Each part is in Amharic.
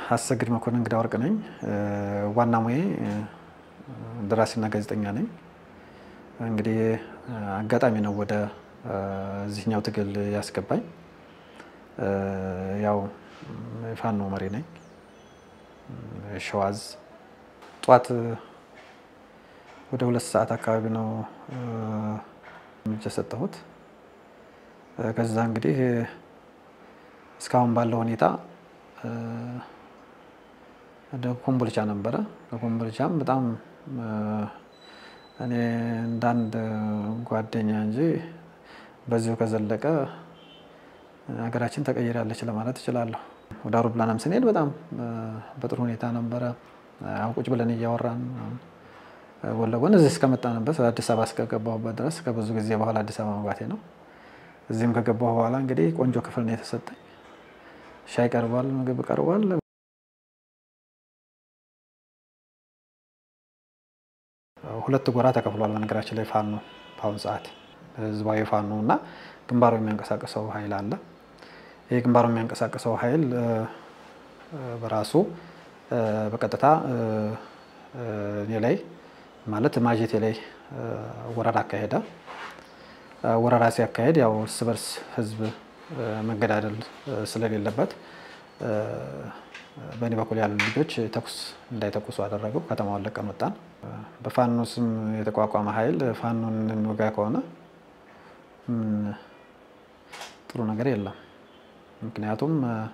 አሰግድ መኮንን እንግዳ ወርቅ ነኝ። ዋና ሙዬ ደራሲና ጋዜጠኛ ነኝ። እንግዲህ አጋጣሚ ነው ወደ እዚህኛው ትግል ያስገባኝ። ያው የፋኖ መሪ ነኝ። ሸዋዝ ጠዋት ወደ ሁለት ሰዓት አካባቢ ነው እርምጃ የሰጠሁት። ከዛ እንግዲህ እስካሁን ባለው ሁኔታ ወደ ኮምቦልቻ ነበረ። ከኮምቦልቻም በጣም እኔ እንዳንድ ጓደኛ እንጂ በዚሁ ከዘለቀ ሀገራችን ተቀይራለች ለማለት እችላለሁ። ወደ አውሮፕላናም ስንሄድ በጣም በጥሩ ሁኔታ ነበረ። ቁጭ ብለን እያወራን ጎን ለጎን እዚህ እስከመጣንበት አዲስ አበባ እስከገባሁበት ድረስ ከብዙ ጊዜ በኋላ አዲስ አበባ መግባቴ ነው። እዚህም ከገባሁ በኋላ እንግዲህ ቆንጆ ክፍል ነው የተሰጠኝ። ሻይ ቀርቧል፣ ምግብ ቀርቧል። ሁለት ጎራ ተከፍሏል። በነገራችን ላይ ፋኖ በአሁኑ ሰዓት ህዝባዊ ፋኖ እና ግንባሩ የሚያንቀሳቅሰው ኃይል አለ። ይህ ግንባሩ የሚያንቀሳቅሰው ኃይል በራሱ በቀጥታ እኔ ላይ ማለት ማጀቴ ላይ ወረራ አካሄደ። ወረራ ሲያካሄድ ያው እርስ በርስ ህዝብ መገዳደል ስለሌለበት በእኔ በኩል ያሉ ልጆች ተኩስ እንዳይተኩሱ አደረገው። ከተማውን ለቀን ወጣን። በፋኖ ስም የተቋቋመ ኃይል ፋኖን የሚወጋ ከሆነ ጥሩ ነገር የለም። ምክንያቱም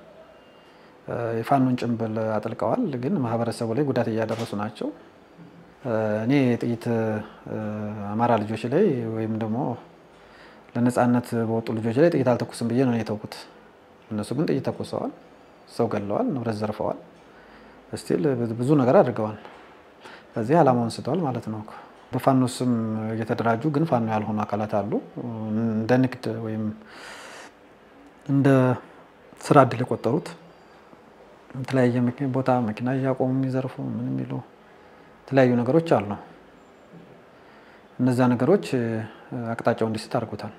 የፋኖን ጭንብል አጥልቀዋል፣ ግን ማህበረሰቡ ላይ ጉዳት እያደረሱ ናቸው። እኔ ጥቂት አማራ ልጆች ላይ ወይም ደግሞ ለነፃነት በወጡ ልጆች ላይ ጥይት አልተኩስም ብዬ ነው የተውኩት። እነሱ ግን ጥይት ተኩሰዋል፣ ሰው ገለዋል፣ ንብረት ዘርፈዋል፣ ስቲል ብዙ ነገር አድርገዋል። በዚህ ዓላማውን ስተዋል ማለት ነው። በፋኖ ስም እየተደራጁ ግን ፋኖ ያልሆኑ አካላት አሉ። እንደ ንግድ ወይም እንደ ስራ እድል የቆጠሩት የተለያየ ቦታ መኪና እያቆሙ የሚዘርፉ ምን የሚሉ የተለያዩ ነገሮች አሉ። እነዚያ ነገሮች አቅጣጫው እንዲስት አድርጎታል።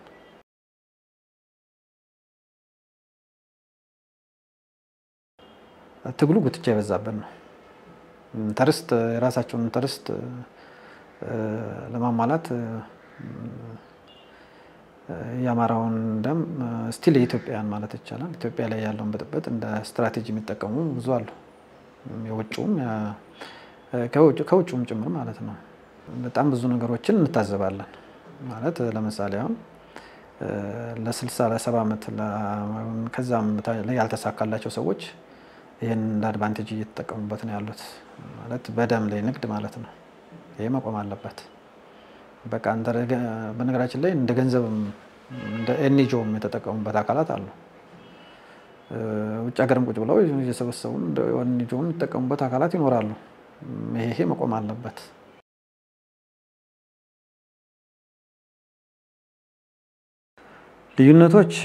ትግሉ ጉትቻ የበዛበት ነው። ተርስት የራሳቸውን ተርስት ለማሟላት የአማራውን ደም ስቲል የኢትዮጵያን ማለት ይቻላል ኢትዮጵያ ላይ ያለውን ብጥብጥ እንደ ስትራቴጂ የሚጠቀሙ ብዙ አሉ። የውጭውም ከውጭውም ጭምር ማለት ነው። በጣም ብዙ ነገሮችን እንታዘባለን። ማለት ለምሳሌ አሁን ለስልሳ ለሰባ ዓመት ከዛም ላይ ያልተሳካላቸው ሰዎች ይህን እንደ አድቫንቴጅ እየተጠቀሙበት ነው ያሉት። ማለት በደም ላይ ንግድ ማለት ነው። ይሄ መቆም አለበት። በቃ በነገራችን ላይ እንደ ገንዘብም እንደ ኤንጂኦም የተጠቀሙበት አካላት አሉ። ውጭ ሀገርም ቁጭ ብለው እየሰበሰቡ እንደ ኤንጂኦም የሚጠቀሙበት አካላት ይኖራሉ። ይሄ መቆም አለበት። ልዩነቶች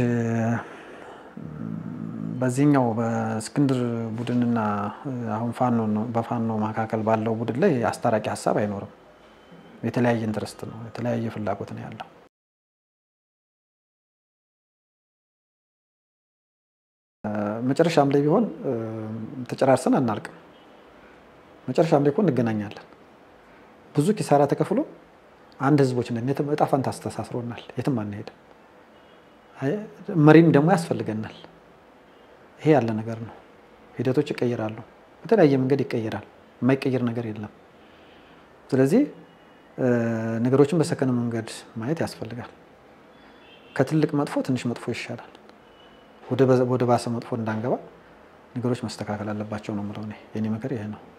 በዚህኛው በእስክንድር ቡድንና አሁን ፋኖ በፋኖ መካከል ባለው ቡድን ላይ አስታራቂ ሀሳብ አይኖርም። የተለያየ ኢንትረስት ነው፣ የተለያየ ፍላጎት ነው ያለው። መጨረሻም ላይ ቢሆን ተጨራርሰን አናልቅም። መጨረሻም ላይ እኮ እንገናኛለን። ብዙ ኪሳራ ተከፍሎ አንድ ህዝቦች ነን። እጣ ፈንታ አስተሳስሮናል። የትም አንሄድም። መሪም ደግሞ ያስፈልገናል። ይሄ ያለ ነገር ነው። ሂደቶች ይቀይራሉ። በተለያየ መንገድ ይቀይራል። የማይቀይር ነገር የለም። ስለዚህ ነገሮችን በሰከነ መንገድ ማየት ያስፈልጋል። ከትልቅ መጥፎ ትንሽ መጥፎ ይሻላል። ወደ ባሰ መጥፎ እንዳንገባ ነገሮች መስተካከል አለባቸው ነው የምለው እኔ። የኔ ምክር ይሄ ነው።